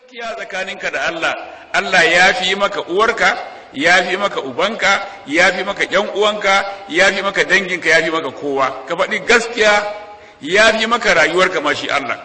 gaskiya tsakaninka da Allah Allah ya fi maka uwarka ya fi maka ubanka ya fi maka ƴan uwanka ya fi maka danginka ya fi maka kowa ka faɗi gaskiya ya fi maka rayuwarka ma shi Allah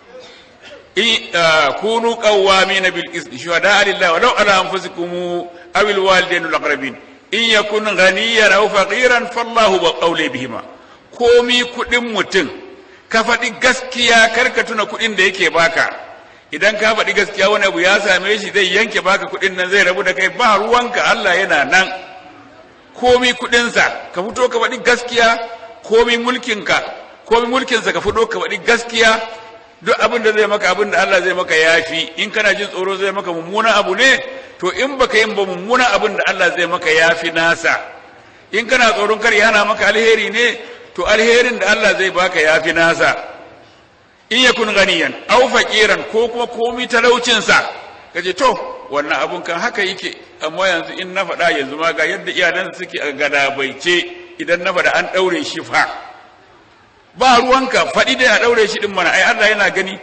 in kunu qawwamin bil qist shuhada lillahi walau ala anfusikum aw al walidain al aqrabin in yakun ghaniyan aw faqiran fallahu wa qawli bihima komi kudin mutum ka faɗi gaskiya kar ka tuna kudin da yake baka idan ka faɗi gaskiya wani abu ya same shi zai yanke baka kuɗin nan zai rabu da kai ba ruwanka Allah yana nan komi kuɗinsa ka fito ka faɗi gaskiya komi mulkinka komi mulkinsa ka fito ka faɗi gaskiya duk abin da zai maka abin da Allah zai maka yafi in kana jin tsoro zai maka mummunan abu ne to in baka yin ba mummunan abin da Allah zai maka yafi nasa in kana tsoron kar ya hana maka alheri ne to alherin da Allah zai baka yafi nasa in yakun ganiyan aw faqiran ko kuma komi talaucin sa kaje to wannan abun kan haka yake amma yanzu in na faɗa yanzu ma ga yadda iyalansa suke a gadabaice idan na faɗa an ɗaure shi fa ba ruwanka faɗi dai a ɗaure shi ɗin mana ai Allah yana gani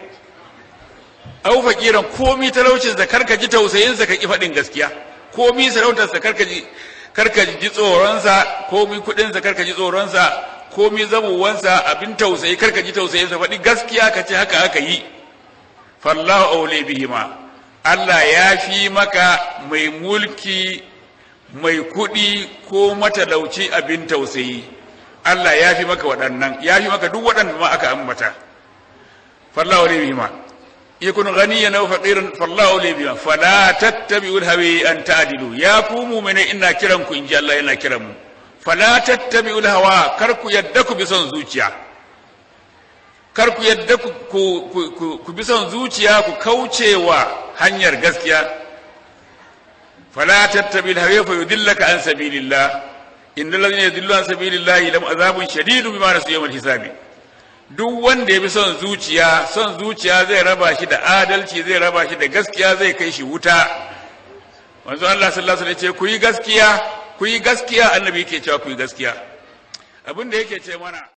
aw faqiran komi talaucin sa karka ji tausayin sa ka ki faɗin gaskiya komi sarautar sa karka ji karka ji tsoron sa komi kuɗin sa karka ji tsoron sa komi zamowansa abin tausayi karka ji tausayin sa faɗi gaskiya ka ce haka aka yi fallahu aule bihima Allah ya fi maka mai mulki mai kuɗi ko matalauci abin tausayi Allah ya fi maka waɗannan ya fi maka duk waɗanda ma aka ambata fallahu aule bihima yakun ghaniyan aw faqiran fallahu aule bihima fala tattabi'ul hawa an ta'dilu ya ku mu'mina ina kiran ku inji Allah yana kiran mu fala tattabi'ul hawa kar ku yadda ku bi son zuciya kar ku yadda ku ku ku bi son zuciya ku kaucewa hanyar gaskiya fala tattabi'ul hawa fa yudillaka an sabilillah innal ladhina yudillu an sabilillah lam azabun shadidun bima nasu yawmal hisabi duk wanda ya bi son zuciya son zuciya zai raba shi da adalci zai raba shi da gaskiya zai kai shi wuta manzo Allah sallallahu alaihi wasallam ya ce ku yi gaskiya ku yi gaskiya annabi yake cewa ku yi gaskiya abin da yake ce mana